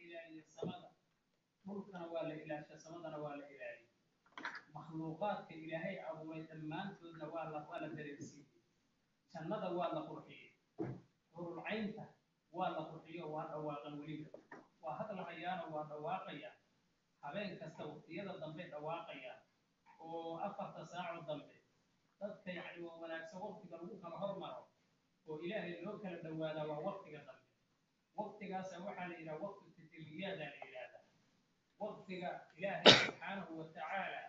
ilaaliya samada dhulkana waa la ilaasha samadana waa la ilaaliya makhluuqaadka ilaahay abuuray dhammaantoodna waa la waa la dareensiiyey jannada waa la qurxiyey hurulcaynta waa la qurxiyo waa dhawaaqan weliba waa hadlahayaana waa dhawaaqaya habeen kasta waqtiyada dambe dhawaaqaya oo afarta saaco dambe dadka yacni waa wanaagsan waqtiga lagu kala hormaro oo ilaahay loo kala dhawaadaa waa waqtiga dambe waqtigaasa waxaa la yidhaha waqti tajalliyaadaa la yidhahdaa waqtiga ilaahay subxaanahu wa tacaala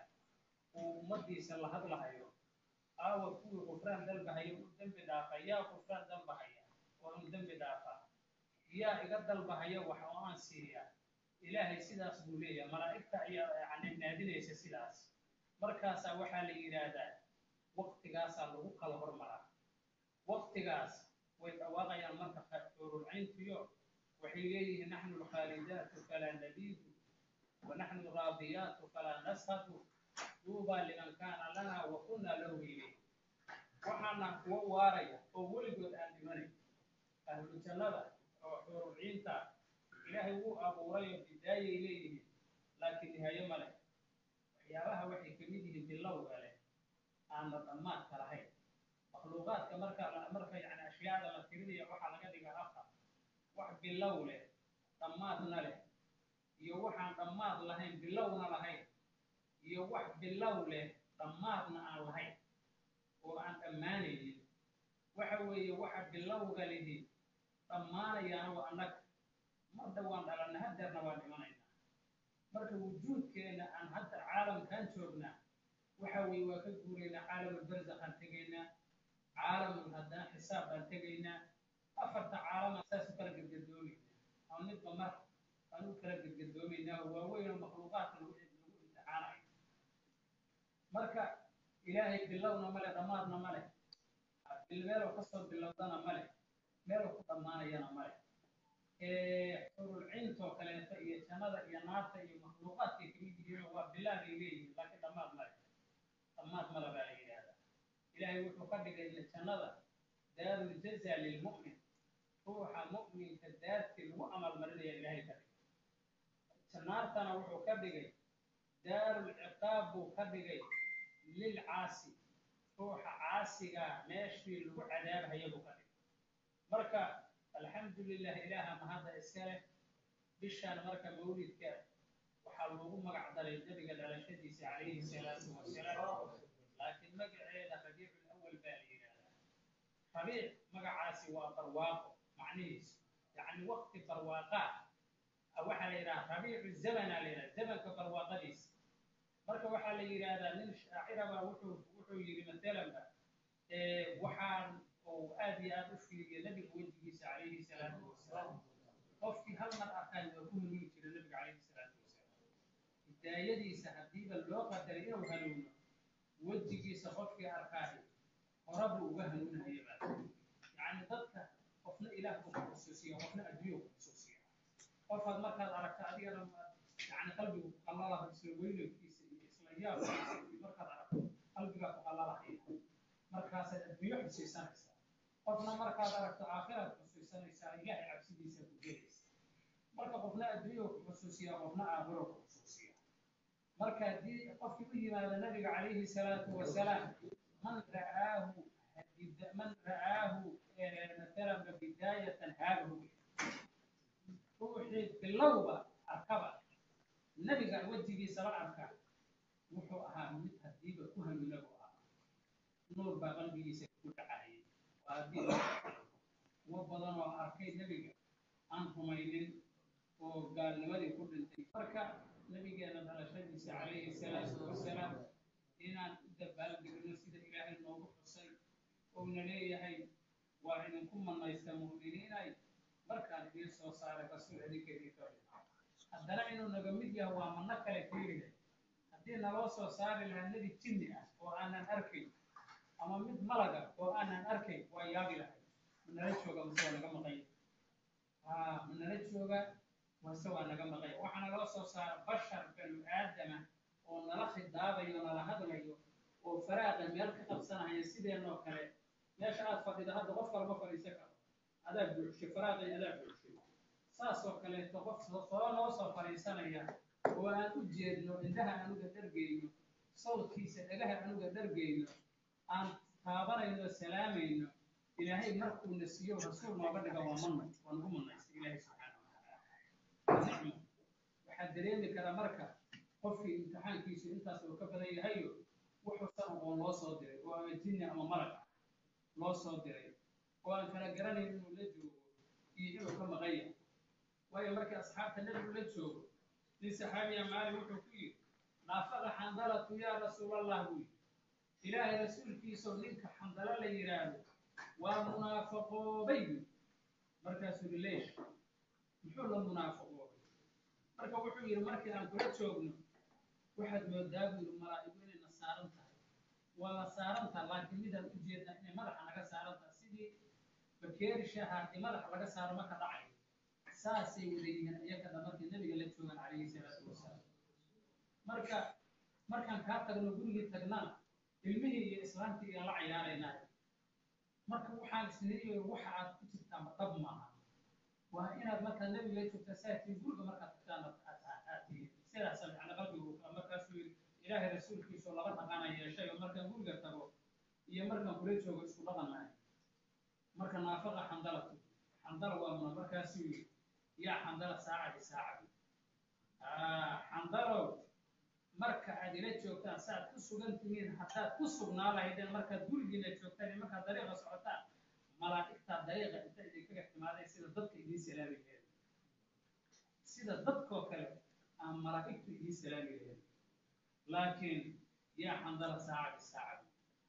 uu ummadiisa la hadlahayo aawa kuwii qufraan dalbahaya u dembi dhaafa yaa qufraan dalbahaya oo un dembi dhaafa yaa iga dalbahaya wax oo aan siiya ilaahay sidaas buu leeyahay malaa'igta ayaa yani naadinaysa sidaas markaasaa waxaa la yidhaahdaa waqtigaasaa lagu kala hormaraa waqtigaas way dhawaaqayaan marka xuurulcayntiyo waxay leeyihiin naxnu alkhaalidaatu falaa nabiidu wa naxnu alraadiyaatu falaa nashadu duubaa liman kaana lanaa wa kunaa lahu ilay waxaana kuwa waaraya oo weligood aan dhimanayn ahlu jannada oo xuurulciinta ilaahay wuu abuuray oo bidaayay leeyihiin laakiin nihaayo ma leh waxyaabaha waxay ka mid yihiin bilowga leh aanna dhammaadka lahayn makhluuqaadka marka marka yani ashyaada la tirinaya waxaa laga dhigaa afar wax bilow leh dhammaadna leh iyo waxaan dhammaad lahayn bilowna lahayn iyo wax bilow leh dhammaadna aan lahayn oo aan dhammaanaynin waxa weeye waxa bilowga lihi dhammaanayaana waa annaga marda waan dhalanna hadeerna waan dhimanaynaa marka wujuudkeenna aan hadda caalamkan joognaa waxa weeye waa ka guuraynaa caalamulbarzakhaan tegaynaa caalamul haddana xisaab baan tegaynaa afarta caalama saas u kala gedgadoomaynaa ama midba mar baan u kala gedgadoomaynaa oo waaweyn oo makhluuqaadka lagu lagu imtixaanayo marka ilaahay bilowna male dhammaadna male meeloo kasoo bilowdana male meeloo ku dhammaanayana male xurulcintoo kaleeto iyo jannada iyo naarta iyo makhluuqaadkay kamid yihiin waa bilaabay leeyihiin laakiin dhammaad male dhammaad male baa la yidhaahdaa ilaahay wuxuu ka dhigay jannada daaruljaza lilmu'min ruuxa mu'minka daartii lagu amalmarinaya ilaahay ka dhigay naartana wuxuu ka dhigay daarulciqaab buu ka dhigay lilcaasi ruuxa caasigaa meeshii lagu cadaabhaya buu ka dhigay marka alxamdu lilah ilaaha mahadda iska leh bishaan marka mawlidka waxaa loogu magac daray nebiga dhalashadiisa calayhi salaatu wasalaam laakiin magaceeda rabiicul awal baa la yidhaahdaa rabiic magacaasi waa barwaaqo macnihiisu yacni waqti barwaaqaa waxaa la yidhaha rabiicu zamana la yidhaha zamanka barwaaqadiisa marka waxaa la yidhaahdaa nin shaaciraba wuxuu wuxuu yidhi matalanba waxaan uu aad iyo aad u fiiriya nabiga wejigiisa calayhi salaatu wasalaam qofkii hal mar arkaan waa ku hanuuni jira nabiga calayhi salaatu wasalaam hidaayadiisa haddiiba loo qadaray inuu hanuuno wejigiisa qofkii arkaayo horabuu uga hanuunahaya baa yacni dadka qofna ilaah buu ku xusuusiya qofna adduunya ku xusuusiya qofaad markaad aragto adigana yani qalbigu ku qallalaha isla weynankiisa iyo isla yaabkiisa iyo markaad aragto qalbigaa ku qallalahaya markaasaad adduunyo xusuusanaysaa qofna markaad aragto aakhiraad xusuusanaysaa ilaahay cabsidiisa ku gelaysa marka qofna adduunya ku xusuusiya qofna aakhiro ku xusuusiya marka haddii qofkii u yimaado nabiga calayhi salaatu wasalaam man ra'aahu man ra'aahu matalan bidaayatan haabahu ruuxii bilowba arkaba nabiga wejigiisa la arka wuxuu ahaa mid hadiiba ku hanuuna buu ahaa nuur baa qalbigiisa ku dhacayay waa haddii kuwo badan oo arkay nebiga aan rumaynin oo gaalnimadii ku dhintay marka nabigeena dhalashadiisa calayhi salaatu wasalaam inaan u dabaaldegno sida ilaahay noogu xusay ouna leeyahay waa idinku manaysta mu'miniinay markaan idiin soo saaray rasuul idinka idinka haddana inuu naga mid yahay waa manno kale fiiriya haddii naloo soo saari lahaa nebi jinni ah oo aanan arkayn ama mid malaga oo aanan arkayn waa yaabi lahay manala jooga mase waa naga maqanya manala jooga mase waa naga maqanya waxaana loo soo saara bashar banu aadama oo nala khidaabayo nala hadlayo oo faraaqa meel ka qabsanaya sideenoo kale meesha aad fadhida hadda qof kalama fadhiisan karo adaa buuxshay faraaqay adaa buuxshay saasoo kaleeto qof soo noo soo fadhiisanaya oo aan u jeedno indhaha anuga dhargeyno sawdkiisa dhagaha anuga dhargeyno aan taabanayno salaamayno ilaahay markuuna siiyo rasuul nooga dhiga waa manno waa nagu mannaysta ilaahay subxaana watacaala nicmo waxaa dareemi kara marka qofkii imtixaankiisu intaas uu ka badan yahayo wuxuusan aqoon loo soo diray oo ama jinni ama malag loo soo diray oo aan kala garanayn inuu la joogo iyo inuu ka maqan yahay waayo markii asxaabta nebigu la joogo nin saxaabiya maali wuxuu ku yidhi naafaqa xandalatu yaa rasuulallah buu yidhi ilaahay rasuulkiisoo ninka xandalo la yidhaahdo waa munaafaqoobay buu markaasuu leeyahay muxuu la munaafaqoobay marka wuxuu yidhi markii aan kula joogno waxaad moodaa buu yidhi malaa'igu inayna saaran tahay waa la saaran taha laakiin midaan u jeednaa inay madaxa naga saaran tahay sidii bakeeri shaahaati madaxa laga saaro marka dhacay saasay wada yihiin iyakana markii nabiga la joogan calayhi salaatu wasalaam marka markaan kaa tagno gurigii tagnana ilmihii iyo islaamtii iyaan la cayaaraynaa marka waxaan isniiyo waxa aad ku jirtaan dhab maaha waa inaad markaa nabiga la joogtaa saatiin guriga markaad tagtaan aad tihiin sidaasa macna qalbigu markaasuu yidhi ilaahay rasuulkiisu laba dhaqana yeeshay oo markaan guriga tago iyo markaan kula joogo isku dhaqan maayo marka naafaqa xandalatu xandala waa muna markaasuu yidhi yaa xandala saacadi saacadi xandalow marka aad ila joogtaan saaad ku sugan tihiin haddaad ku sugnaa lahaydeen markaad gurigiina joogtaan iyo markaad dariiqa socotaan malaa'igtaa dariiqa inta idinkaga timaaday sida dadka idiin salaami laheed sida dadkoo kale aan malaa'igtu idiin salaami laheed laakiin yaa xandala saacadi saacadi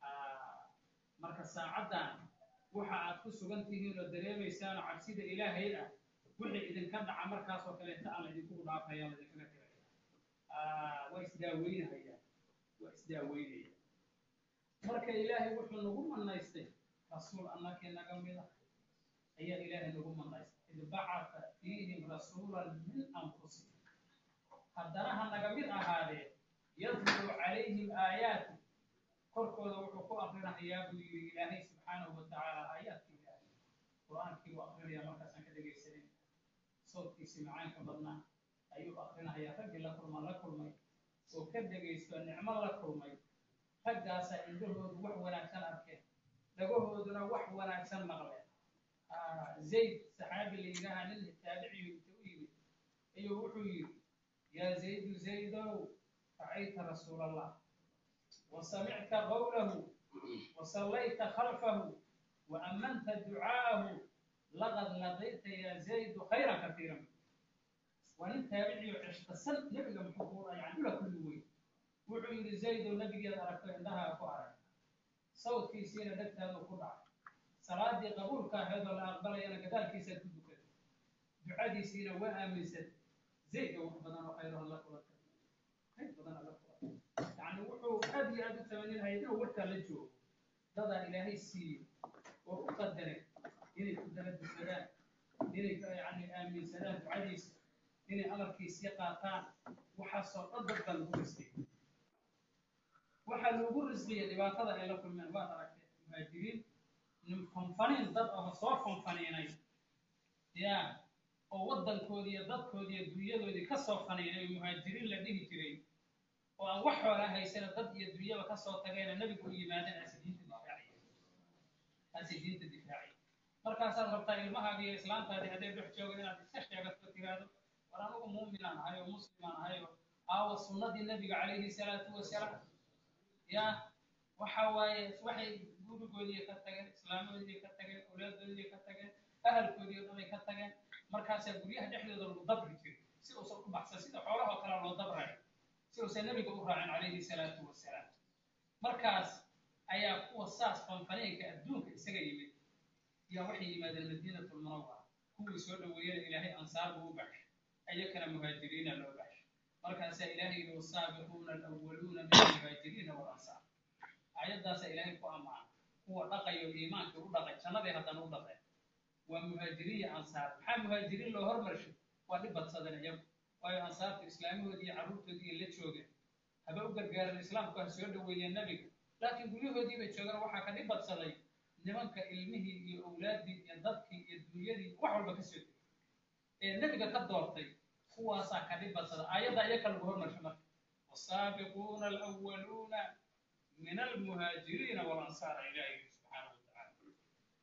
marka saacaddan waxa aad ku sugan tihiin oo dareemaysaanoo cabsida ilaahay ah wixii idinka dhaca markaasoo kaleeta aan laydinkugu dhaafaya laydinkaga tiraya waa isdaaweynahayaan waa isdaaweynaya marka ilaahay wuxuu nagu manaystay rasuul annakii naga mid ah ayaa ilaahay nagu manaystay id bacata fiihim rasuulan min anfusihim haddana ha naga mid ahaadee yadluu calayhim aayaati korkooda wuxuu ku akrinahayaa buu yidhi ilaahay subxaanahu watacaala aayaadkii ilaahay qur-aankii uu akrinaya markaasaan ka dhegaysanin sawdkiisii macaanka badnaa ayuu akrinahayaa raggii la kulma la kulmay oo ka dhegaysto nicmo la kulmay raggaasaa indhahoodu wax wanaagsan arkeen dhagahooduna wax wanaagsan maqleen zayd saxaabi la yidhaaha nin taabiciyu inta u yimid ayuu wuxuu yidhi yaa zaydu zaydow racayta rasuul allah وسمعت قوله وصليت خلفه وأمنت دعاءه لقد لقيت يا زيد خيرا كثيرا وإن تابعي عشت سنة نبي محبورا يعني ولا كل وين وعيد زيد والنبي قد أركت عندها أفعال صوت في سيرة دكت هذا القرع صلاة قبول كان هذا لا أقبل أنا كذلك يسد كذا دعادي سيرة وآمن سد زيد وحبنا خير الله قوة خير بدنا الله قوة يعني wuxuu aad iyo aad u tamaninahay inuu warkaa la joogo dadaa ilaahay siiyey oo u qadaray inay ku dala dukadaan inay yani aaminsadaan ducadiisa inay amarkiisii qaataan waxaasoo dhan dad baa lagu risqiyey waxaa loogu risqiyey dhibaatada ay la kulmeen waad aragtay muhaajiriin fanfaniin dad oo soo fanfaniinay ya oo waddankoodii iyo dadkoodii iyo dunyadoodii ka soo faniinay oo muhaajiriin la dhihi jiray oo aan wax xoola haysana dad iyo dunyaba ka soo tageena nebigu u yimaadeen aasi diinta difaaciya aasi diinta difaaciya markaasaad rabtaa ilmahaaga iyo islaantaadii hadday dhex joogan inaad iska sheegato tiraahdo war anugu muuminaan ahay oo muslimaan ahay oo aawa sunnadii nebiga calayhi salaatu wasalaam ya waxa waaye waxay gurigoodii ka tageen islaamadoodii ka tageen awlaadoodii ka tageen ahalkoodii dhanay ka tageen markaasaa guryaha dhexdooda lagu dabri jiray si uusan u baxsan sida xoolahoo kale loo dabrayo si uusan nebiga u raacin calayhi salaatu wasalaam markaas ayaa kuwa saas fanfaneenka adduunka isaga yimid yaa waxay yimaadeen madiinatu lmunawara kuwii soo dhoweeyana ilaahay ansaar buu u baxshay ayakana muhaajiriina loo baxshay markaasaa ilaahay yidhi wasaabiquuna alawwaluuna min almuhaajiriina walansaar aayaddaasaa ilaahay ku ammaana kuwa dhaqayo iimaanka u dhaqay jannadii haddana u dhaqeen waa muhaajiriin iyo ansaar maxaa muhaajiriin loo hormarshay waa dhib badsadeen iyagu waayo ansaartu islaamahoodii iyo carruurtoodii la joogeen haba u gargaaran islaamku ha soo dhoweeyeen nebiga laakiin guryahoodii bay joogaan waxaa ka dhib badsaday nimanka ilmihii iyo owlaaddii iyo dadkii iyo dunyadii wax walba ka soo tegay ee nebiga ka doortay kuwaasaa ka dhib badsada aayadda iyaka lagu hormarsho marka wasaabiquuna alwaluuna min almuhaajiriina walansaara ilaahi subxaanahu watacaala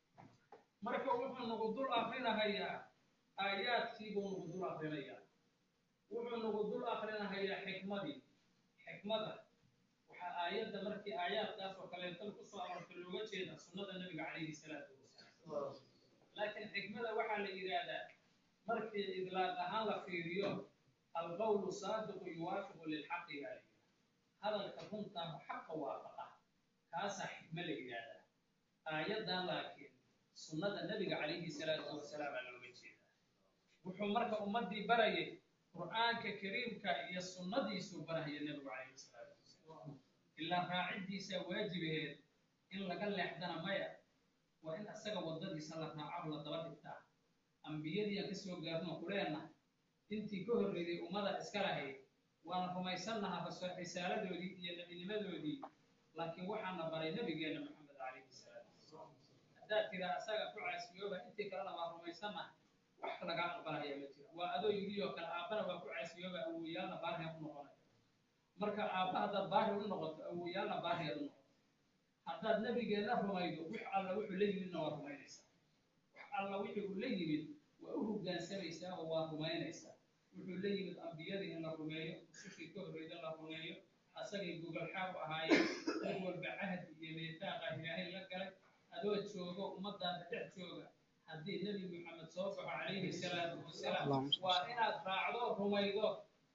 marka wuxuu nagu dul akrinahayaa aayaadkiibuu nagu dul akrinayaa wuxuu nagu dul akrinahayaa xikmadii xikmada waxaa aayadda markii aayaadkaas oo kaleeto kusoo aroortay looga jeeda sunnada nebiga calayhi salaatu wasalaam laakiin xikmada waxaa la yidhaahdaa markii idlaaq ahaan la fiiriyo alqawlu saadiqu yuwaafiqu lilxaqi baa la yidhahda hadalka runtaa xaqa waafaqa kaasaa xikmo la yidhaahdaa aayaddan laakiin sunnada nebiga calayhi salaatu wasalaam aa looga jeedaa wuxuu marka ummaddii barayay qur'aanka kariimka iyo sunnadiisuu barahaya nebigu calayhi salaatu wasalaam ilaa raaciddiisaa waajibaheed in laga leexdana maya waa in asaga waddadiisa la raaco la daba dhigtaa ambiyadii aan kasoo gaarno kuleenna intii ka horreeyay ummada iska lahayd waana rumaysannaha risaaladoodii iyo nebinimadoodii laakiin waxaana baray nebigeenna maxamed calayhi salaatu wasalaam haddaad tiraa asaga ku caasiyooba intii kalena waa rumaysannaha wax lagaa aqbalaya ma jiro waa adoo yidhi oo kale aabbana waa ku caasiyooba awowyaalna baariya u noqonaya marka aabba haddaad baari u noqoto awowyaalna baariyaad u noqoto haddaad nebigeenna rumaydo wix alla wuxuu la yimidna waa rumaynaysaa wax alla wixii uu la yimid waa u hoggaansamaysaa oo waa rumaynaysaa wuxuu la yimid ambiyadii in la rumeeyo rusushii ka horreyda la rumeeyo asagay gogolxaab ahaayeen mid walba cahdi iyo meetaaqa ilaahay la galay adoo joogo ummadaada dhex jooga haddii nebi maxamed soo baxo calayhi salaatu wasalaam waa inaad raacdo rumaydo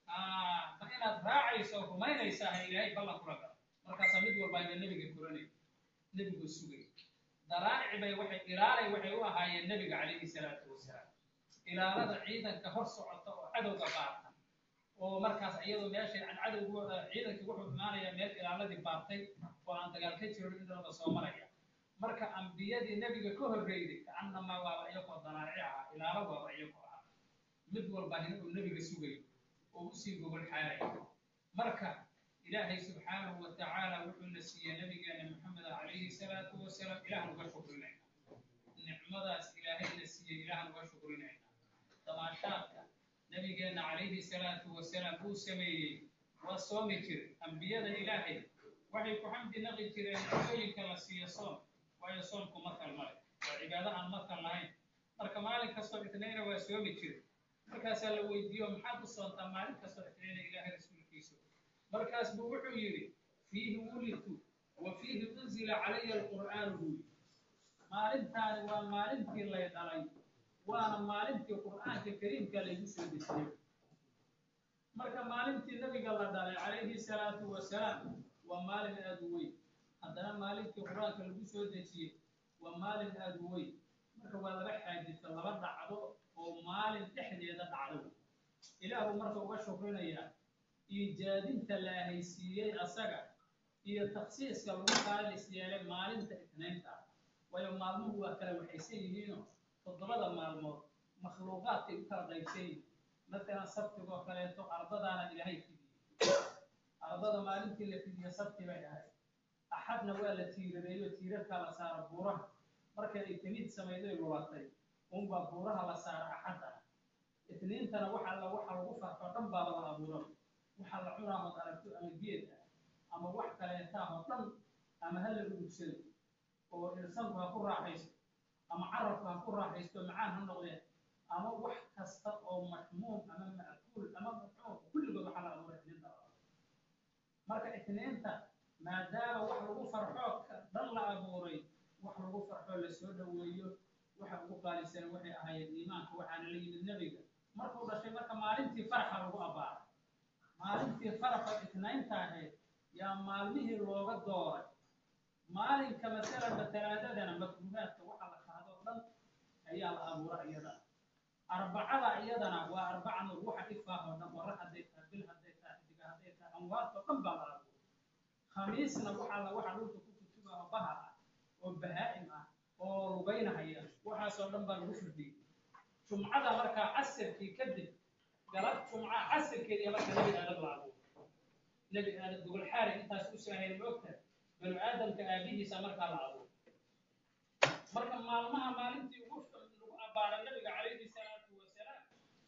ma inaad raacayso rumaynaysaa ha ilaahay ballan kula galo markaasaa mid walba ayba nebiga koranay nebigu sugay daraaci bay waxay ilaalay waxay u ahaayeen nebiga calayhi salaatu wasalaam ilaalada ciidanka hor socota oo cadowga baarta oo markaas iyadoo meesha aan cadowgu ciidankii wuxuu imaanayaa meel ilaaladii baartay oo aan dagaal ka jirin indhooda soo maraya marka ambiyadii nebiga ka horreeyday kaannamaa waaba iyagoo daraaci ahaa ilaalo waaba iyagoo ahaa mid walba hin uu nebiga sugayo oo usii gogol xaaraya marka ilaahay subxaanahu wa tacaala wuxuuna siiyey nabigeena maxamed calayhi salaatu wasalaam ilahan uga shukrinayna nicmadaas ilaahayna siiyey ilahan uga shukrinayna damaashaadka nabigeena calayhi salaatu wasalaam uu sameeyey waa soomi jire ambiyada ilaahay waxay ku xamdi naqi jireen nicmooyinka la siiyo soom waayo soomku makal male waa cibaado aan makal lahayn marka maalin kastoo itnayna waa soomi jire markaasaa la weydiiyo maxaad u soontaa maalin kastoo itnayna ilaahay rasuulkiisa markaas buu wuxuu yidhi fiihi wulidtu wa fiihi unzila calaya alqur'aanu buu yidhi maalintaani waa maalintii lay dhalay waana maalintii qur'aanka kariimka laygu soo dejiyey marka maalintii nabiga la dhalay calayhi salaatu wasalaam waa maalin aada u weyn haddana maalintii qur-aanka lagu soo dejiyey waa maalin aada u weyn marka waa laba xaadisa laba dhacdo oo maalin dhexdeeda dhacdo ilaahu marka uga shukrinayaa iijaadinta la ahaysiiyey asaga iyo taksiiska lagu qaalis yeelay maalinta itnaynta ah waayo maalmuhu waa kala waxaysan yihiinoo toddobada maalmood makhluuqaadkay u kala qaybsan yihiin matalan sabtigoo kaleeto ardadaana ilaahay fidiyey ardada maalintii la fidiye sabti bay ahayd axadna waa la tiirareeyo tiirarkaa la saara buuraha marka ay tamid samayday lulatay unbaa buuraha la saara axadana itniintana waxa la waxa lagu farfo dhan baaba la abuura waxaa la cunaahood aragto ama geed ah ama wax kaleetaahoo dhan ama ha la urugsado oo irsanku ha ku raaxaysto ama carabku ha ku raaxaysto macaan ha noqdeen ama wax kasta oo maxmuum ama ma'kuul ama maxmuum kulligood waxaa la abuura itniinta marka itniinta maadaama wax lagu farxo dhan la abuuray wax lagu farxo la soo dhoweeyo waxa ugu qaalisan waxay ahaayeen iimaanka waxaana la yimid nebiga markuu dhashay marka maalintii farxa lagu abbaaray maalintii faraxa itnaynta ahayd yaa maalmihii looga dooray maalinka masalaba talaadadana makruuhaadka waxa la qaadoo dhan ayaa la abuura iyadana arbacada iyadana waa arbaca nur waxa ifaahoo dhan warra hadday tahay bil hadday tahay xidiga hadday tahay amwaadoo dhan baa la abuura khamiisna waxaa la waxa dhulka ku kutubaho bahar ah oo bahaa'im ah oo lugaynahaya waxaasoo dhan baa lagu firdhiyey jumcada markaa casirkii kadib galab jumca casirkeedii marka nebi aadam la abuuro nebi aadam gogol xaari intaas u saahayn moogta banu aadamka aabihiisa markaa la abuuro marka maalmaha maalintii ugu lagu abbaaray nabiga calayhi salaatu wasalaam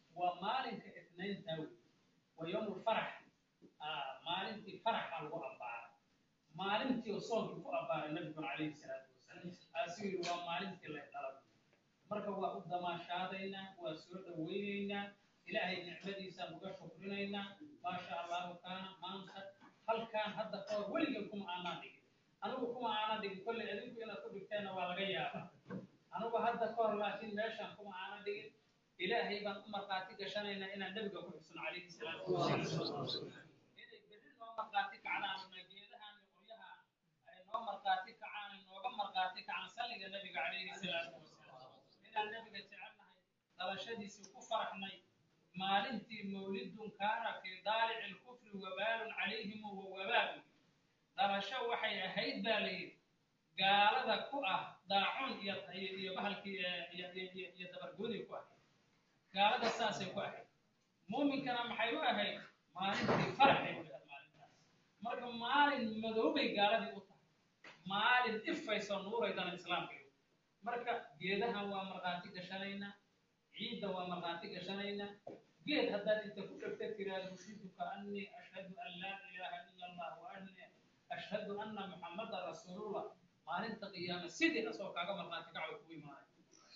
waa yowmul farax maalintii faraxa lagu abbaaray maalintii oo soonkii ku abbaaray nabiguna calayhi salaatu wasalaam aasuu yidhi waa maalintii la dhalay marka waa u damaashaadaynaa waa soo dhawaynaynaa ilaahay nicmadiisaan uga shukrinaynaa maasha allahu kaana maanta halkaan hadda kahor weligeen kuma aanaa dhigin anigu kuma aana dhigin kolley adinku inaad ku dhigteenna waa laga yaabaa anigu hadda kahor laakiin meeshaan kuma aana dhigin ilaahay baan u markhaati gashanaynaa inaan nebiga ku xusno calayhi salaatu wasalaam inay berri noo markhaati kacdaan una geedahan iyo qoryaha ay noo markhaati kacaan ay nooga markhaati kacaan salliga nebiga calayhi salaatu wasalaam inaan nebiga jecelnahay dhalashadiisii ku faraxnay maalintii mawlidun kaana fii daalici lkufri wabaalun calayhim wa wabaalun dhalasho waxay ahayd baa la yidhi gaalada ku ah daacun iyo iyo bahalkii iyo iyo iyo dabargoodii ku ahayd gaalada saasay ku ahayd muuminkana maxay u ahayd maalintii faraxay u ahayd maalintaas marka maalin madoobay gaaladii u tahay maalin ifaysoo nuuraydana islaamka marka geedahan waa markhaati gashanaynaa ciidda waa markhaati gashanaynaa geed haddaad inta ku dhegta tiraahdo ushiduka annii ashhadu an laa ilaaha ila allah wa annii ashhadu anna muxammadan rasuulullah maalinta qiyaama sidii asoo kaaga markhaati kaco kugu imaanay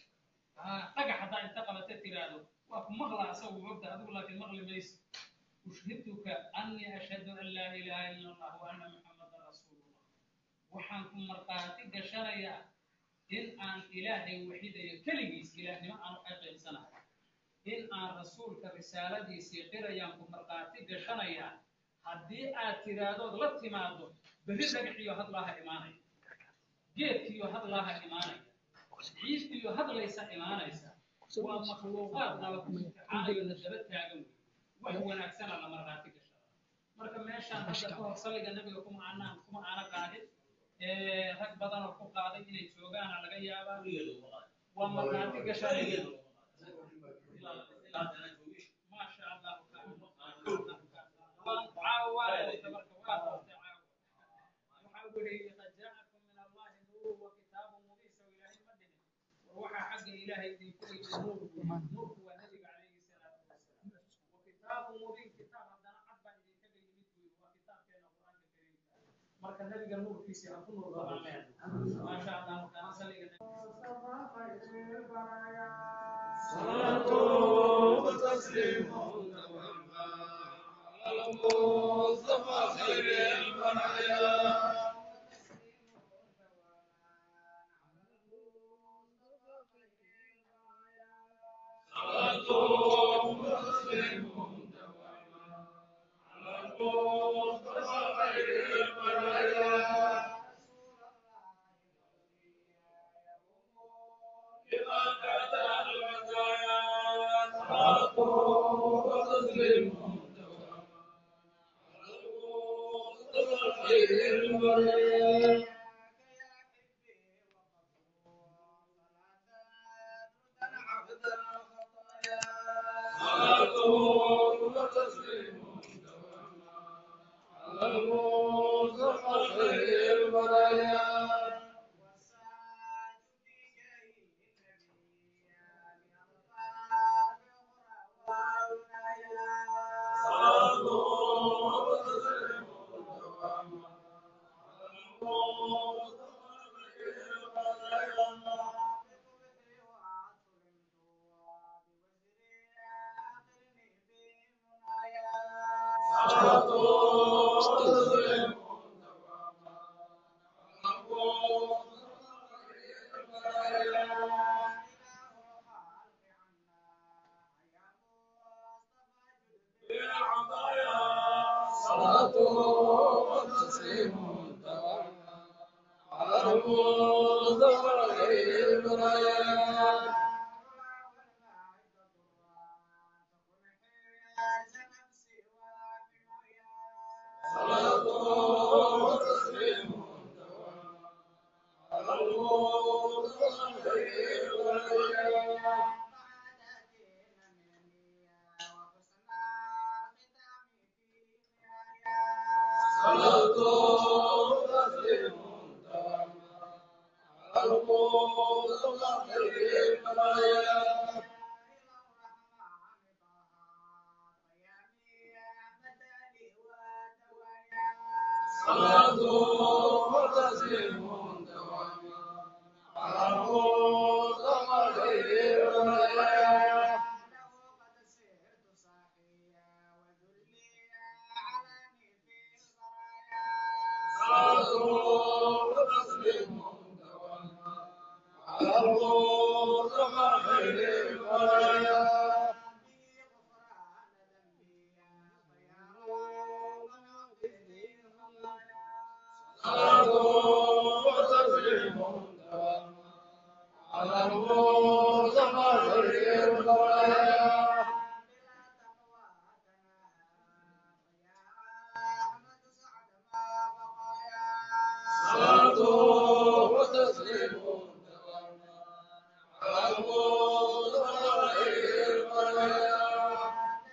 dhagax haddaa inta qabata tiraahdo waa ku maqla asagu mogta adigu laakiin maqli mayso ushhiduka annii ashhadu an laa ilaaha ila allah wa anna muxammadan rasuulullah waxaan ku markhaati gashanayaa in aan ilaahay waxidayo keligiis ilaahnimo aan u xaqiiqsanahay in aan rasuulka risaaladiisii qirayaan ku markhaati gashanayaa haddii aad tiraahdood la timaado berri dhagaxiyo hadlaaha imaanaya geedkiyo hadlaaha imaanaya ciidkiyo hadlaysa imaanaysa waa makhluuqaad nala ku imtixaanayo la daba taagan wey wax wanaagsana la markhaati gashada marka meeshaan hadda ka hor salliga nabiga kuma aanaan kuma aana qaadin rag badan oo ku qaaday inay joogaana laga yaabaa waa markhaati gashanaya maasha allah caawa marka waa doortay caawa waxaa weriye qad jaacakum min allahi nuuru wa kitaabu mubiin sow ilaahay ma dhihin war waxaa xagga ilaahay idinku yimid nuurku nuurku waa nabiga calayhi salaatu wasalaam wa kitaabu mubiin kitaab haddana cad baa idinkaga yimid buyi waa kitaabkeena qur-aanka kariimka marka nabiga nuurkiisi ha ku nuur badaneen maasha allah markaana saliga صلاة وتسليم على المصطفى خير البرايا صلاة وتسليم على المصطفى خير البرايا إذا كان المزايا صلاة وتسليم على المصطفى خير البرايا صلاة وتسليم على المصطفى خير البرايا صلاة وتسليم على المصطفى خير البرايا صلاة وتسليم على المصطفى خير البرايا بالعطايا صلاة وتسليم دوما على المصطفى خير البرايا صلاة صلاة وتسليم دواما على المصطفى خير البرايا صلاة وتسليم دواما على المصطفى خير البرايا صلاة وتسليم دواما على المصطفى خير البرايا صلاة وتسليم دواما على المصطفى خير البرايا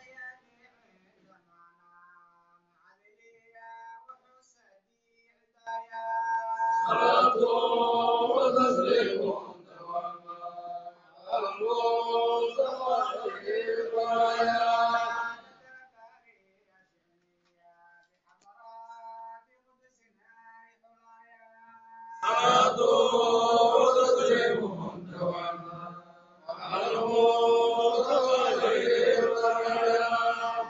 صلاة وتسليم دواما على المصطفى خير البرايا صلاة وتسليم دواما على المصطفى خير البرايا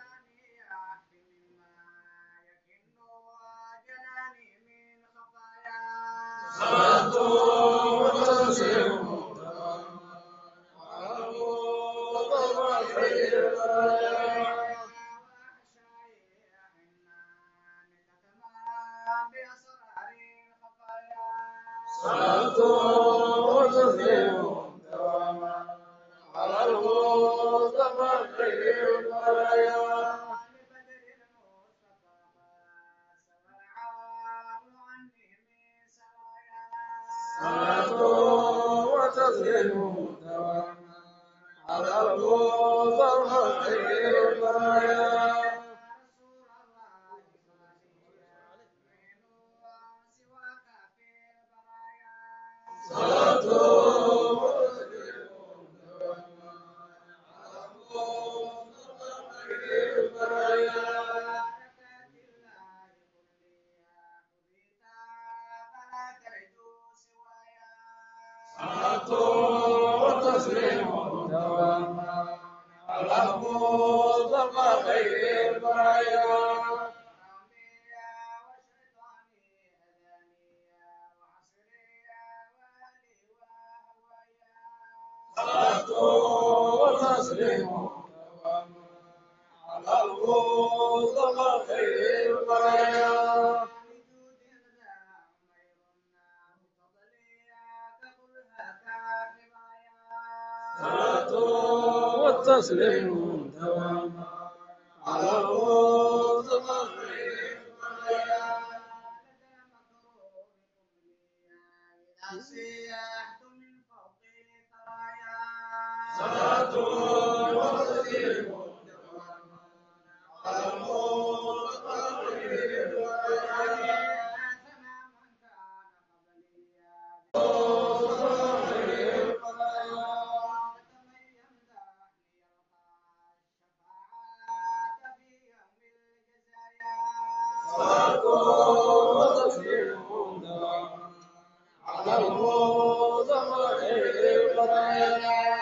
صلاة وتسليم دواما على المصطفى خير البرايا صلاة وتسليم دواما على المصطفى خير البرايا صلاة وتسليم دواما على المصطفى خير البرايا صلاة وتسليم دواما على المصطفى خير البرايا صلاة وتسليم دواما على المصطفى خير البرايا صلاة وتسليم دواما على المصطفى خير البرايا صلاة والتسليم دواما على المصطفى خير البرايا صلاة وتسليم دواما على المصطفى خير البرايا صلاة وتسليم دواما على المصطفى خير البرايا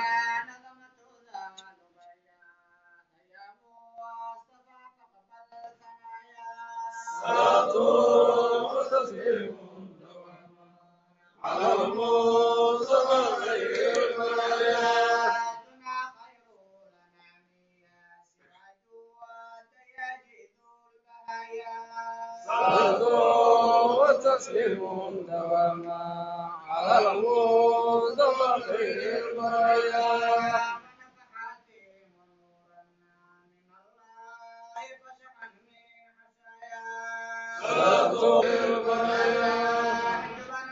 صلاة وتسليم دواما على المصطفى خير البرايا صلاة وتسليم دواما على المصطفى خير البرايا صلاة البرايا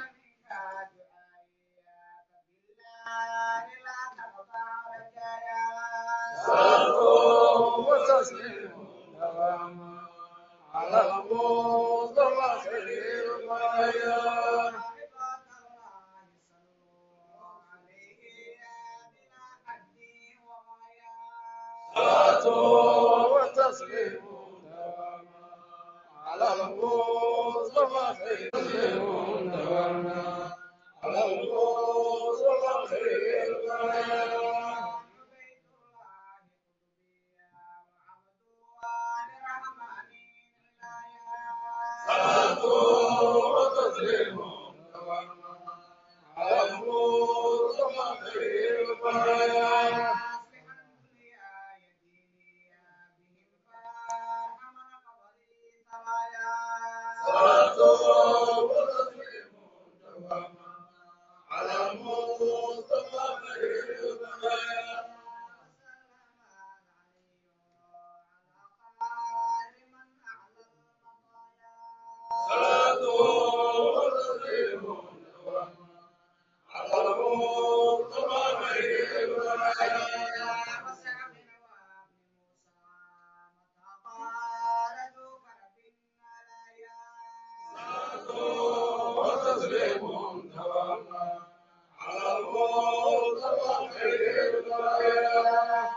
صلاة وتسليم دواما على المصطفى خير البرايا صلاة وتسليم دواما على المصطفى خير دوامنا على المصطفى خير دوامنا صلاة وتسليم دوامنا على المصطفى خير دوامنا صلاة وتسليم دوامنا على المصطفى خير دوامنا صلاة وتسليم دوامنا على المصطفى خير دوامنا وتسليم دوامنا على المصطفى خير دوامنا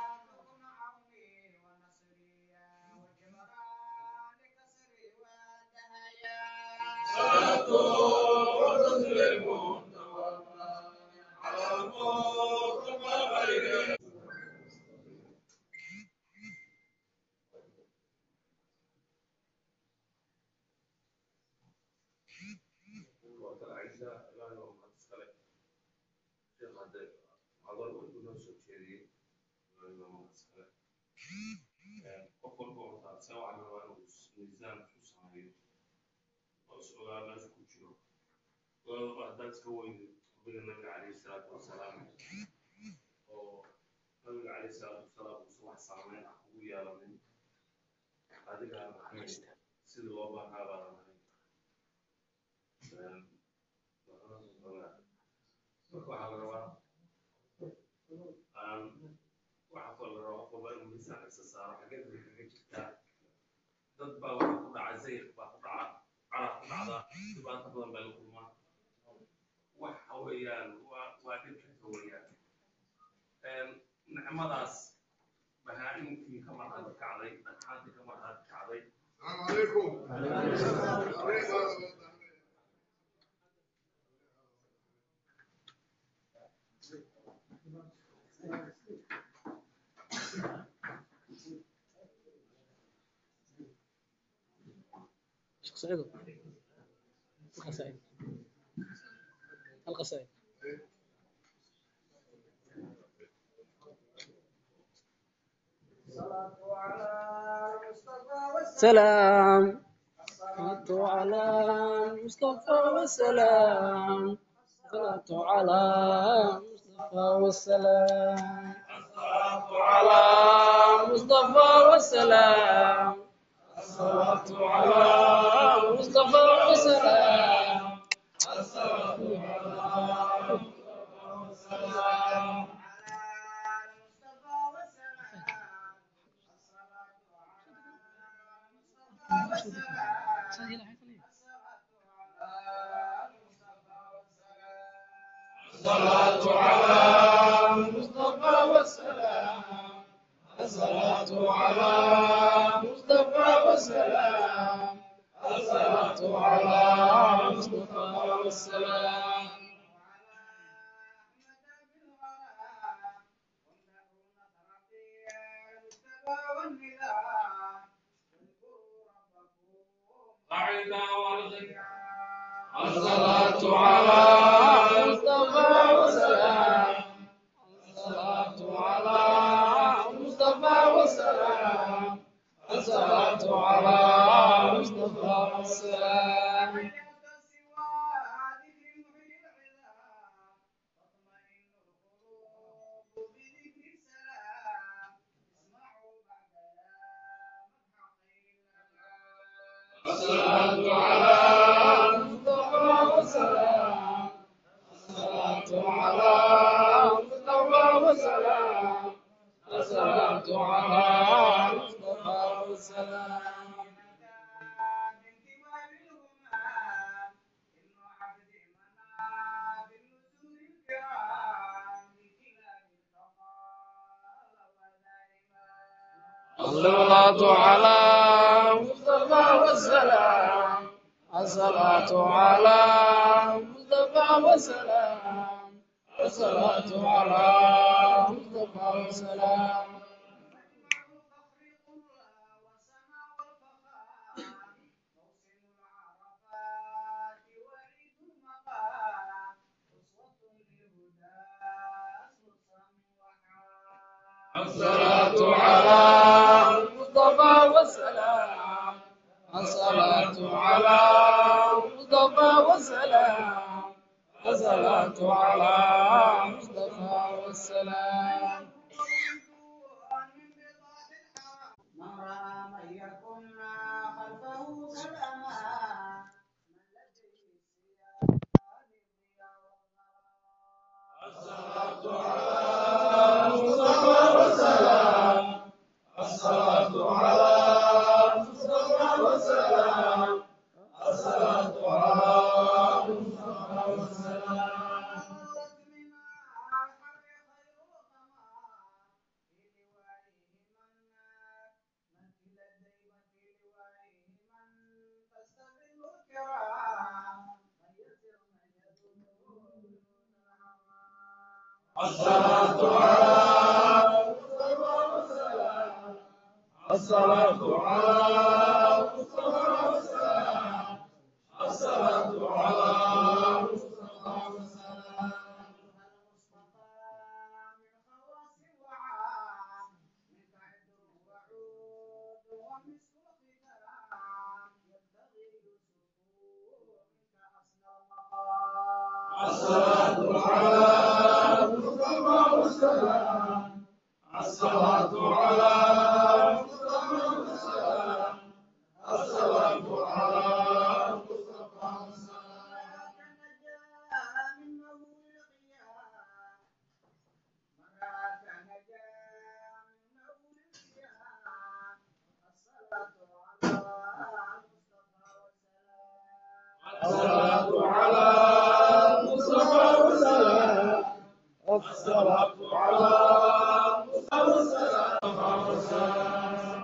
صلاة وتسليم دوامنا على المصطفى خير وكان عيسى لا يوم أسفل شيخ هذا هذا الأردن نفس الشيء لا يوم أسفل قفل قوة سواء على ميزان سوسايو وسؤال الناس كتير وهذا سوي بين النبي عليه الصلاة والسلام النبي عليه الصلاة والسلام وصبح سامين أخويا لمن هذه كان سيد الله هذا marka waxaa la rabaa aan waxa koo la rabaa qofba inuu miisaan isa saaro xageed bay kaga jirtaa dad baa waxa ku dhaca zayq baa ku dhaca carab ku dhacda dhibaato badan baa la kulmaa waxa weeyaan waa waa dhibka weeyaan nicmadaas bahaa-imkii ka marhaad kacday dhagxaantii ka marhaad kacday السلام عليكم شيخ سعيد القصائد القصائد سلام صلاة على المصطفى والسلام صلاة على المصطفى والسلام الصلاة على المصطفى والسلام الصلاة على المصطفى والسلام الصلاة على المصطفى والسلام الصلاة على المصطفى والسلام الصلاة على المصطفى والسلام الصلاة على المصطفى والسلام قاعدة والغد الصلاة على المصطفى والسلام الصلاة على المصطفى والسلام الصلاة على المصطفى والسلام الصلاة على المصطفى والسلام الصلاة على المصطفى والسلام الصلاة على المصطفى والسلام الصلاة على المصطفى والسلام الصلاة على مصطفى والسلام الصلاة على مصطفى والسلام الصلاة على المصطفى والسلام الصلاة على المصطفى والسلام الصلاة على المصطفى والسلام من رأى من يكن خلفه سلما من لديه السيان الصلاة على المصطفى والسلام الصلاة على المصطفى والسلام الصلاة على المصطفى والسلام الصلاة على المصطفى والسلام الصلاة على المصطفى والسلام الصلاة على المصطفى والسلام الصلاة على المصطفى والسلام الصلاة على المصطفى والسلام الصلاة على المصطفى والسلام الصلاة على المصطفى والسلام الصلاة على المصطفى والسلام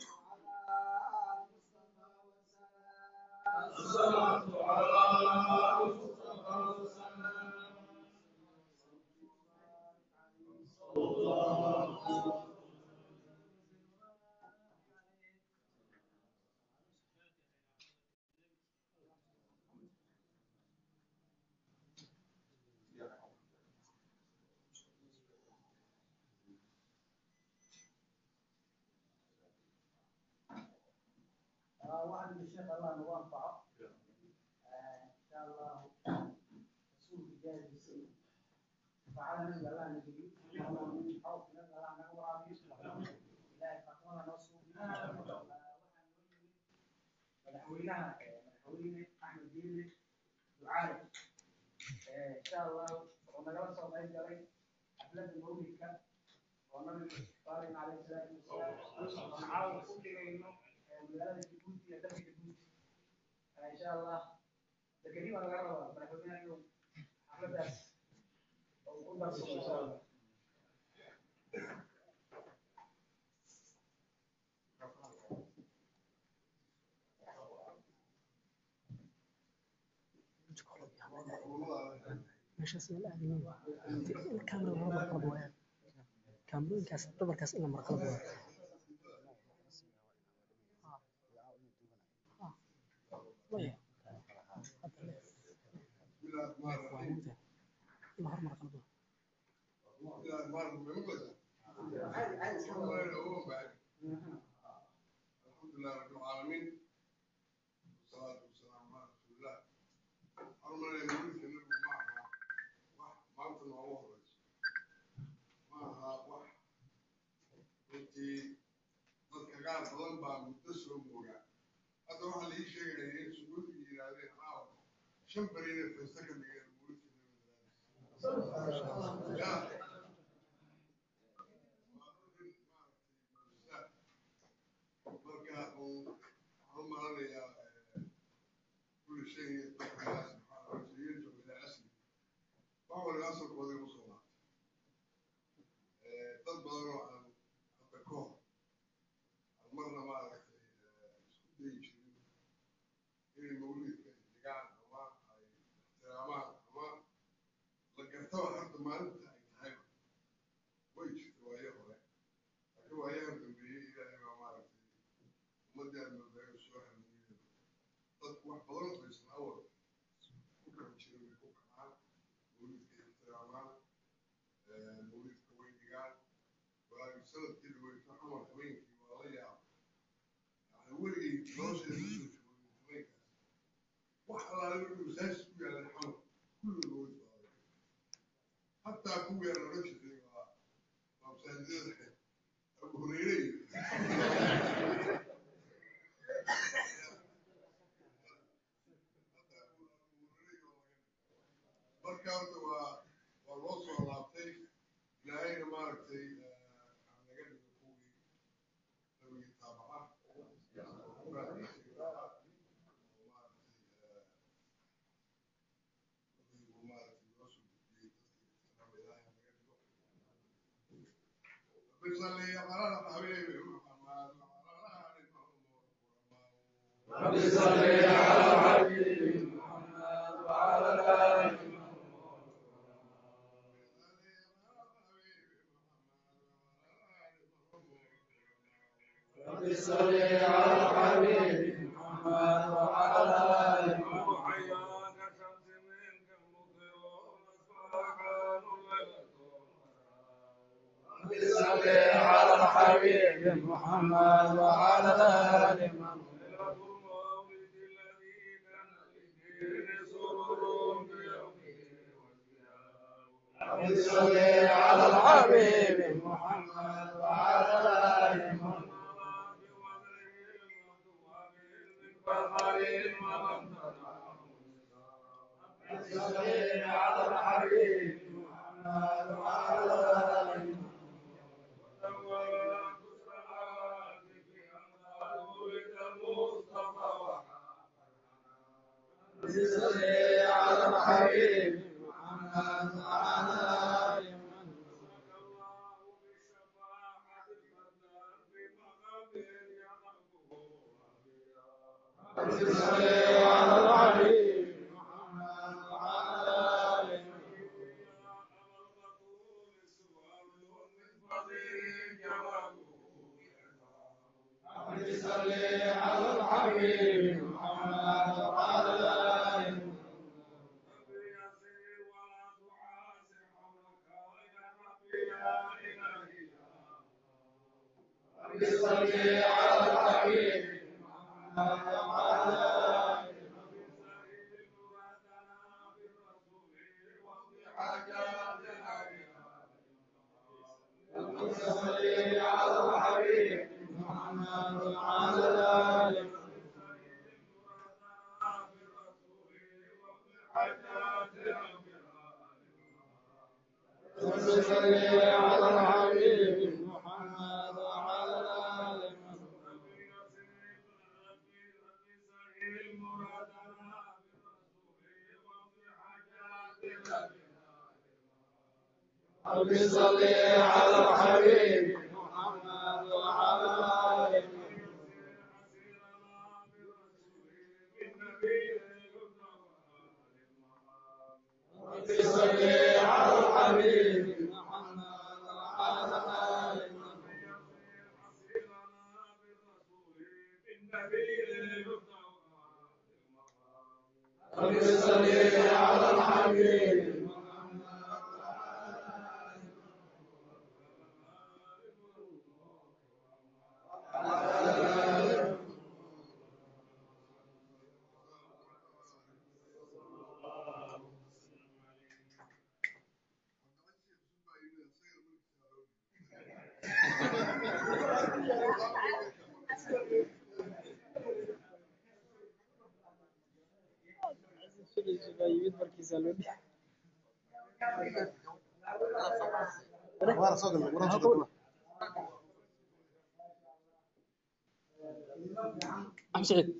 الصلاة على المصطفى والسلام واحد من الشيخ الله نوفقه ان شاء الله رسول جاهز بالسنه فعلى من الله نجري من خوف من الله نورا لا تقوى نصر مدحوينها مدحوينه احمد ديني دعاء ان شاء الله ونقرا صوت اي جري حفله المولد ونبي صالح عليه الصلاه والسلام ونعاون كل انه magaalada Djibouti iyo dalka Djibouti insha Allah dekadii waa laga rabaa madaxweynaha inuu xafladaas uu ku darsado insha Allah meeshaas la aadayeen kaamera waa marqab waayaan kaamerooyinkaas dabarkaas in la marqab waayo maya waa muda in la hormar qalbo الحمد لله رب العالمين والصلاة والسلام على رسول الله أرمنا يمين كنر معها وح ما أنت الله رئيس معها وح أنت ضد كعان فضل بام مدسر موجا هذا واحد اللي يشيء يعني سقوط يجي هذه حاول شمبرين في السكن اللي المولد يا marka uu waxaan u malanayaa kulli shay ilaahi subxaana wa taala yarjicu ilaa asli wax waliba asalkooda igu soo laabtay dad badan oo aan hadda ka hor aan marna maaragtay isku dayi jirin sanadkii dhaweyto xamar habeenkii waa la yaab yani weligay nolosheeda kusoo joogay habeenkaas wax allaale wuxuu masaajid ku yaalay xamar kulligood waa hataa kuwii aan odhan jirnay waa waa masaajidada abu hureyre iyo marka horta waa waa loo soo laabtay ilaahayna maaragtay aan naga dhigo kuwii nabigii taabaca بصلي على الحبيب محمد وعلى آل محمد رب صل على الحبيب محمد وعلى آل رب صل على الحبيب محمد وعلى آل محمد رب صل على الحبيب محمد وعلى آل محمد رب صل على الحبيب محمد وعلى آل محمد رب صل على الحبيب محمد وعلى آل محمد رب صل على الحبيب محمد وعلى آل محمد رب صل على الحبيب محمد وعلى آل محمد رب صل على الحبيب محمد وعلى آل محمد رب صل على الحبيب محمد وعلى آل محمد رب صل على الحبيب محمد وعلى آل محمد رب صل على الحبيب محمد وعلى آل محمد رب صل على الحبيب محمد وعلى آل محمد رب صل على الحبيب محمد وعلى آل محمد رب صل على الحبيب محمد وعلى آل محمد أحمد سعيد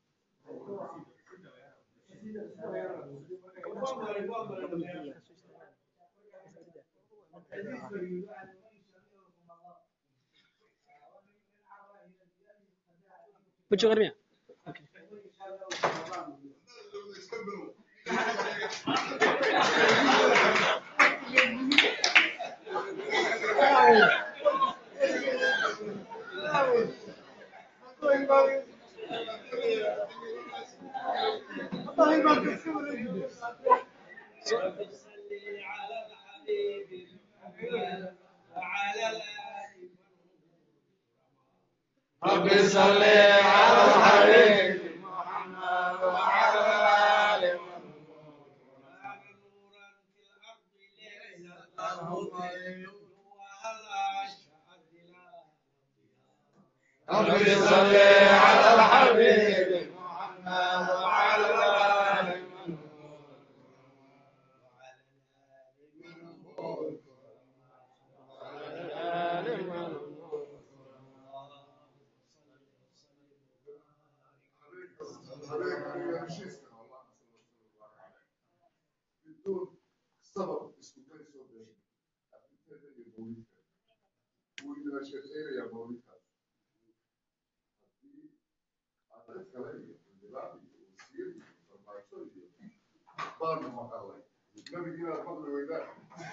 وجه غرمية على الحبيب محمد وعلى الآل رب صل على الحبيب محمد وعلى آل رب صل على الحبيب محمد وعلى آل بدون سبب اسمه كان يسوي بيه أبتدى يبوليك وإذا شيء يا بوليك هذا كلامي دلوقتي وسير فرماسون بار ما الله ما بيجينا الفضل ويدا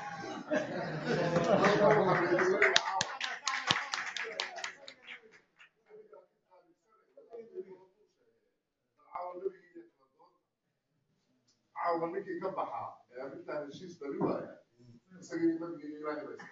caawa ninkii ka baxaa ee arrintan heshiis bali waaya isagii nabigii ilaahay ba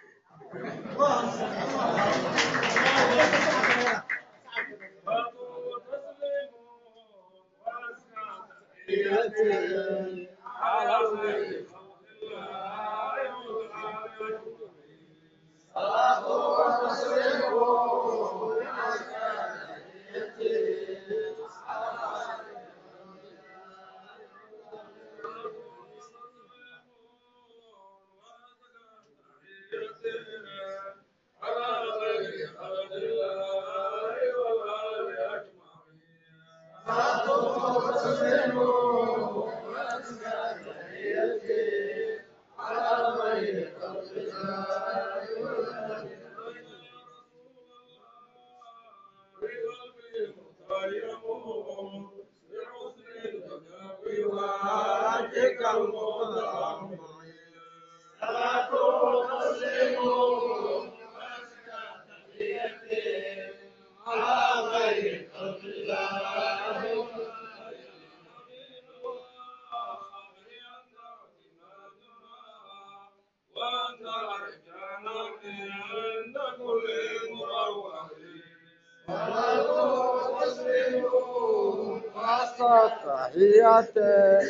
تحياتي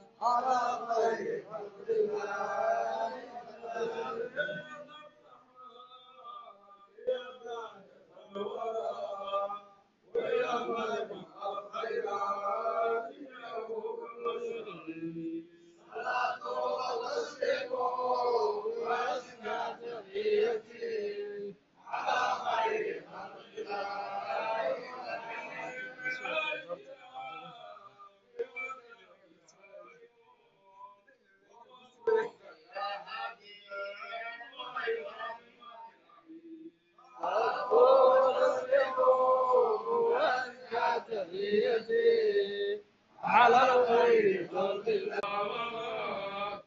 على الخير خلق الله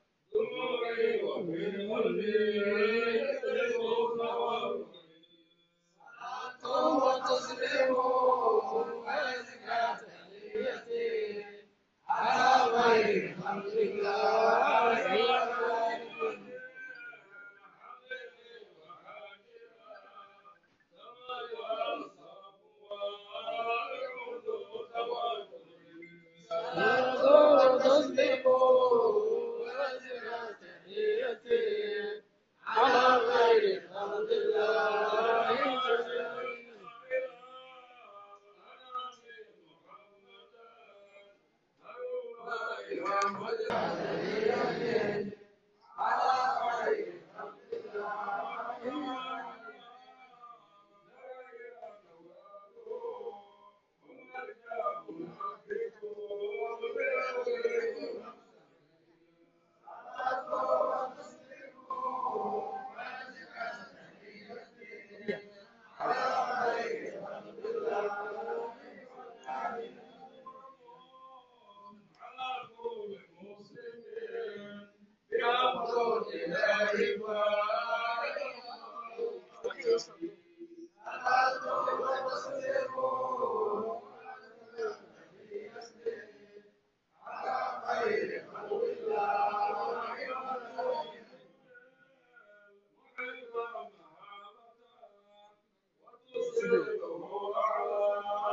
وتسليم وزكاة نيتي على خير خلق الله وتسليم وزكاة نيتي على خير خلق الله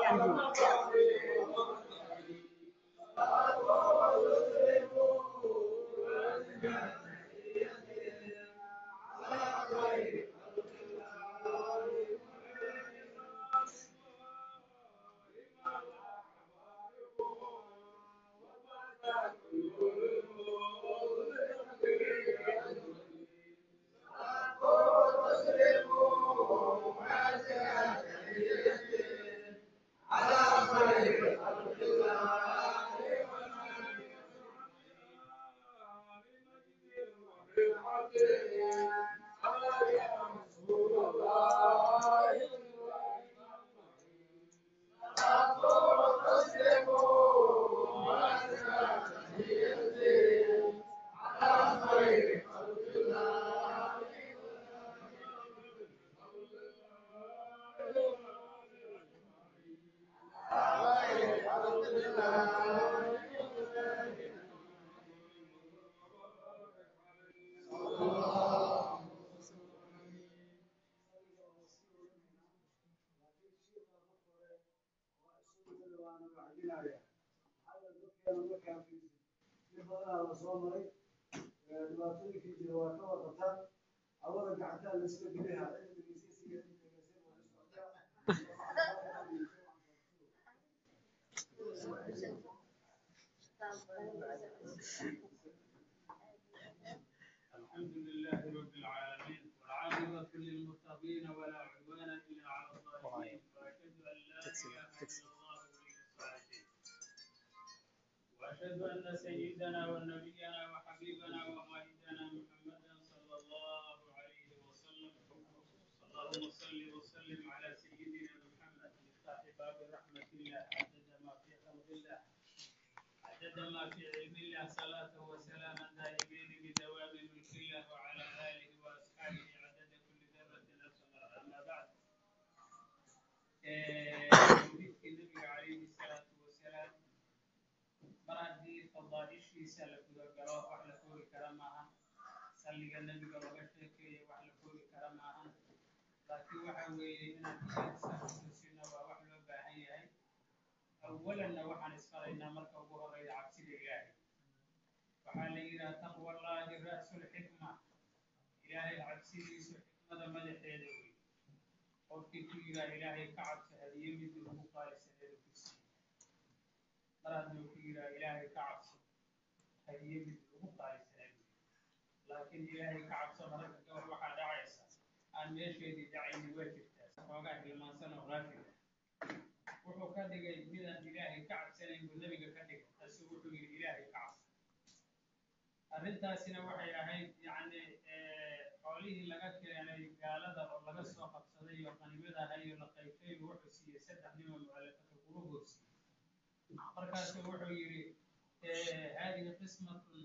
dhibaatooyinkii jira waa ka warqataan awada gacantaa la iska geliha الحمد لله رب العالمين والعاقبة للمتقين ولا عدوان إلا على الظالمين وأشهد أن لا إله إلا الله ولي الصالحين وأشهد أن سيدنا ونبينا وحبيبنا وقائدنا محمدا صلى الله عليه وسلم اللهم صل وسلم على سيدنا محمد مفتاح باب رحمة الله عدد ما في خلق الله عدد ما في علم الله صلاة وسلاما دائمين بدوام ملك الله وعلى آله وأصحابه عدد كل ذرة أبصر أما بعد ولدت النبي عليه الصلاة والسلام مرادي فضائشيسا لكذا قرأ وحلا كوري كرامها صلي النبي قال وغشتك وحلا كوري كرامها لكن وحوي إن الإنسان سنة وحلا باهي أولا وحن اسفرنا مركب وهو غير عبسي الله waxaa la yidhaha taqwa allahi ra'su lxikma ilaahay cabsidiisu xikmada madaxeeda wey qofkii ku yidhaha ilaahay ka cabso hadiye midii ugu qaalisaneeda ku siiye mar hadduu ku yidhaha ilaahay ka cabso hadiye midii ugu qaalisaneed wey laakiin ilaahay ka cabso mararka gabar waxaa dhacaysa aan meesheedii dhacayni waa jirtaa xoogaa hilmaansan oo qaafila wuxuu ka dhigay midaan ilaahay ka cabsanayn buu nebiga ka dhigay taasuu wuxuu yidhi ilaahay ka cabso arrintaasina waxay ahayd yacni xoolihii laga keenay gaalada oo laga soo qabsaday iyo qanimada ahayo la qaybtay wuxuu siiyey saddex nima mu'alafata quluubuu siiyey markaasuu wuxuu yidhi haadihi qismatun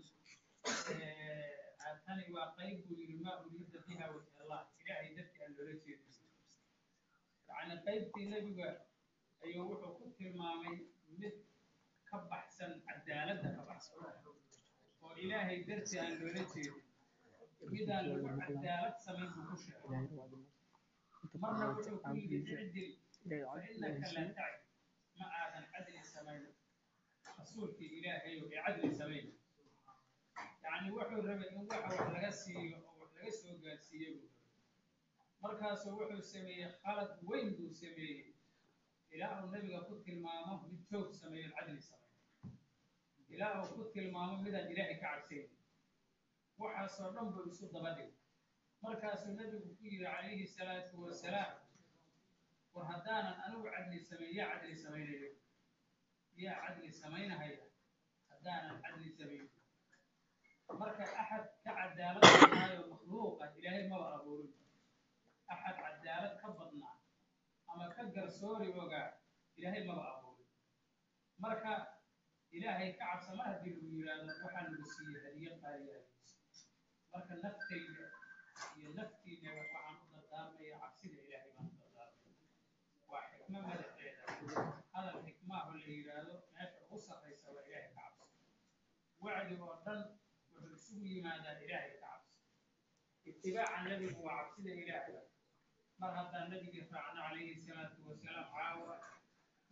tani waa qayb buu yidhi maa uriida biha wajha allah ilaahay dartii aan loola jeedin yacni qaybtii nebiga ayuu wuxuu ku tilmaamay mid ka baxsan cadaaladda ka baxsan oo ilaahay dartii aan loola jeedin midaan lagu cadaalad samayn buu ku sheegay marna wuxuu ku yidhi icdil fa innaka laa tacdil ma aadan cadli samayn rasuulkii ilaahay oo ee cadli samayn yacni wuxuu rabay in waxa wax laga siiyo oo wax laga soo gaarsiiyo buu rabay markaasuu wuxuu sameeyey khalad weyn buu sameeyey ilaa uu nabiga ku tilmaamo mid joog sameeyo cadli samayn ilaa uu ku tilmaamo midaan ilaahay ka cabsayn waxaasoo dhan buu isu daba dhigay markaasuu nabigu ku yidhi calayhi salaatu wasalaam war haddaanan anigu cadli samayn yaa cadli samaynayo yaa cadli samaynahaya haddaanan cadli samayn marka axad ka cadaalad badnaayo makhluuqa ilaahay maba abuurin axad cadaalad ka badnaa ama ka garsoori ogaa ilaahay maba abuurin marka ilaahay ka cabsa mar haddii lagu yidhaahdo waxaa lagu siiyey hadiye qaaliyaa marka naftayda iyo naftiina waxaan u dardaarmaya cabsida ilaahay baan u dardaarmaya waa xikmo madaxeeda hadal xikmaahu la yidhaahdo meesha ugu sarraysa waa ilaahay ka cabso wacdi oo dhan wuxuu isugu yimaadaa ilaahay ka cabso itibaaca nebigu waa cabsida ilaahay mar haddaan nabigii raacno calayhi salaatu wasalaam caawa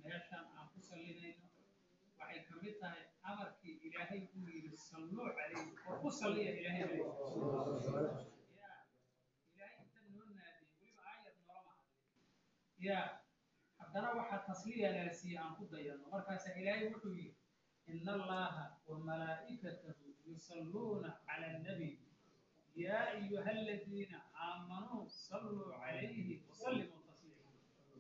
meeshan aan ku sallinayno waxay ka mid tahay amarkii ilaahay uu yidhi salluu calayhi oo ku salliya ilaahay calayhi ya ilaahay inta noo naadiyey weliba aayad noolama hadlin ya haddana waxaa tasliya nala siiye aan ku dayano markaasa ilaahay wuxuu yidhi ina allaha wa malaa'ikatahu yusalluuna cala annabiy يا أيها الذين آمنوا صلوا عليه وسلموا تسليما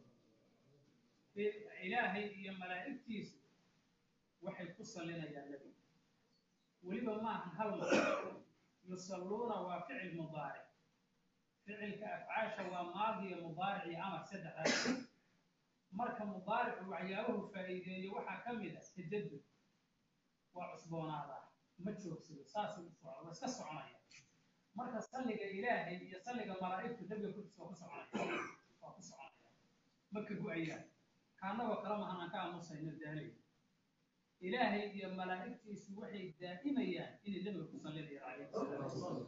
إلهي يا ملائكتيس waxay ku sallinayaan nebiga weliba maahan hal mar yusalluuna waa ficil mudaaric ficilka afcaasha waa maadi iyo mudaaric iyo amar saddexdaas marka mudaaricu waxyaabuhu faa'iideeyo waxaa ka mid ah tajadud waa cusboonaadaa ma joogsado saasuu u socda waa iska soconaya marka salliga ilaahay iyo salliga malaa'igtu nebiga korkiisa waa ku soconaya waa ku soconaya ma ka go-ayaan kaanagoo kale mahan aan ka aamusayno daalay ilaahay iyo malaa'igtiisu waxay daa'imayaan inay nebiga ku sallinayaan calayhi salaatu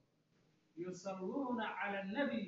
yusalluuna cala annabiy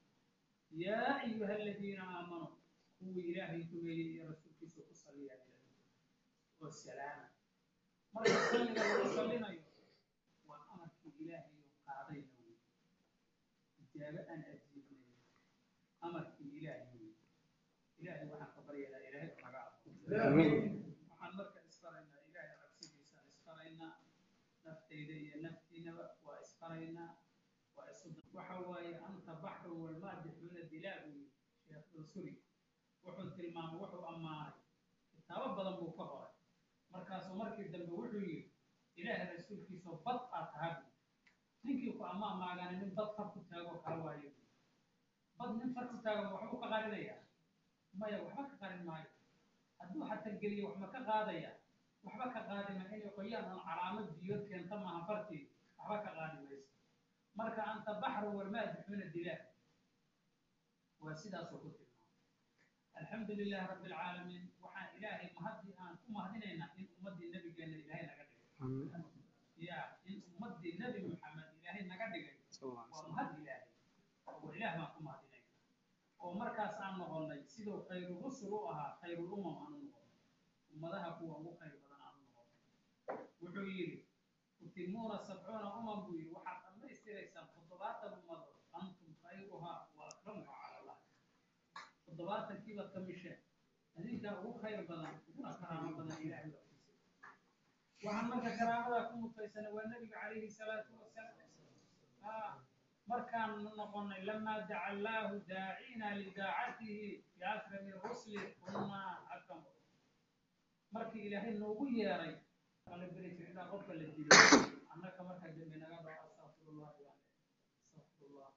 yaa ayuha aladiina aamanuu kuwii ilaahay rumeeyey iyo rasuulkiisa ku salliyaan oo salaama marka salliga lagu sallinayo waa amarkii ilaahay qaadayna wey ijaabo aan ajiibnayn amarkii ilaahay wey ilaahay waxaan ka baryaynaa ilaahay oo naga aqo waxaan marka isfaraynaa ilaahay cabsidiisaan isfaraynaa naftayda iyo naftiinaba waa isfaraynaa waa isu waxa waaye anta baxru walmaadixuuna dilaa buu yidhi sheekh dulsuri wuxuu tilmaamay wuxuu ammaanay kitaabo badan buu ka qoray markaasuu markii dambe wuxuu yidhi ilaahay rasuulkiisa bad aad tahay buu ninkii ku ama amaagana nin bad far ku taagoo kala waayo bad nin far ku taago waxbuu ka qarinayaa maya waxba ka qarin maayo hadduu xataa geliyo waxma ka qaadaya waxba ka qaadi ma inay qoyaan oon calaamad biyood keenta maaha fartii waxba ka qaadi mayso marka anta baxru walmaadixuuna dilaa waa sidaasoo ku tilmaamay alxamdu lilahi rabbi alcaalamiin waxaan ilaahay mahadii aan ku mahadinaynaa in ummaddii nabigeena ilaahay naga dhigay ya in ummaddii nebi maxamed ilaahay naga dhigay waa mahad ilaahay oo ilaah baan ku mahadinayna oo markaas aan noqonnay siduu khayru rusul u ahaa khayrul umam aan u noqonnay ummadaha kuwa ugu khayr badan aan u noqonnay wuxuu yidhi tutimuuna sabcuuna umam buu yidhi waxaad dhammaystiraysaan toddobaatan ummadood antum khayruhaa wa akramuha cala allah toddobaatankiii baad ka misheen adinkaa ugu khayr badan uguna karaamo badan ilaahay hortiisa waxaan marka karaamadaa ku mutaysana waa nebiga calayhi salaatu wasalaam markaan noqonnay lamaa daca allaahu daacina lidaacatihi biakrami rusli kunaa akram markii ilaahay noogu yeeray la beri jiray ilaa qofka la dilo annaka marka dembi naga dhaco astaqfirullah astaqfirullah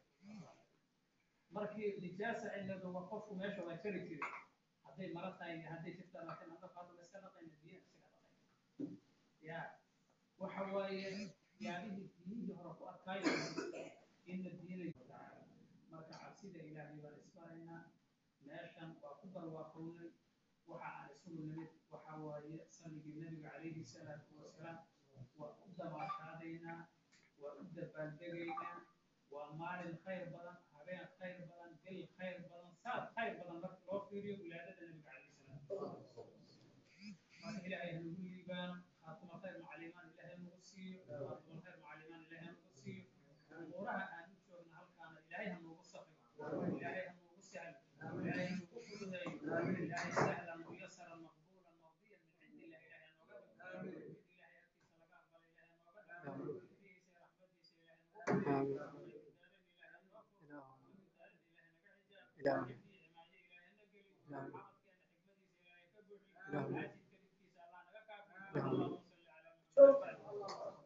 markii nijaasa ay nadowa qofku meesha waa jari jiray hadday mara tahay iyo hadday jirta laakiin hadda qaado la iska dhaqayna biyo isaga dhaqayna ya waxa waaye yaabihii diinihii hore ku adkaayo inna diinay marka cabsida ilaahay baan isbaraynaa meeshan waa ku barwaaqownay waxa aan isugu nimid waxa waaye salligii nabiga calayhi salaatu wasalaam waa u dabaashaadaynaa waa u dabaaldegaynaa waa maalin khayr badan habeen khayr badan bil khayr badan saad khayr badan marka loo fiiriyo wilaadada nabiga calayhi salaatu wasalaam marka ilaahay hanagu liibaano khaatuma khayr macalimaan ilaahay nagu siiyo khaatuma khayr macalimaan ilaahay nagu siiyo umuuraha aan u joogna halkaana ilaahay ha noogu safiro ilaahay ha noogu sahlo ilaahay ha noogu fududeeyo ilaahay sahlan muyasaran maqbuulan maqdiyan min cindi illah ilaahay ha nooga dhigo mid ilaahay agtiisa laga aqbalo ilaahay ha nooga dhigo riddigiisa iyo raxmadiisa ilaahay nagu dhigo daarin ilaahay noo furo daarin ilaahay naga xijaab xifdiyo imaayo ilaahay na geliyo camadkeena xikmadiisa ilaahay ka buuxiyo caajidka dhibkiisa allah naga kaafiyo allahuma salli calaa muxamed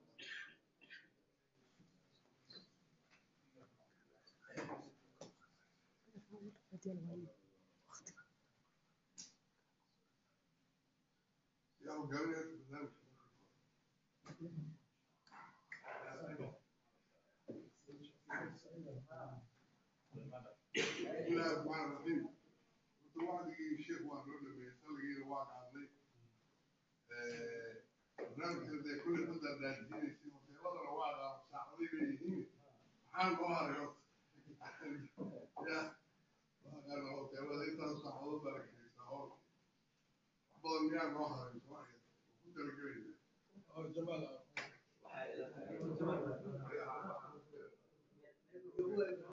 yaa hogaaminaya barnaamijka bismillahi raxmaan raxiim horta wacdigii sheekh waa noo dhameeyey salligiina waa qaadnay barnaamijka dee kulley ku daadaajinaysay hoteeladana waa qaado saacaday leeyihiin maxaan noo haray horta ya waa qaana hoteelada intaas saacadood baa la keenaysaa howlka badan miyaa noo haray soomaaliya ku talagelayna oo jamaal ah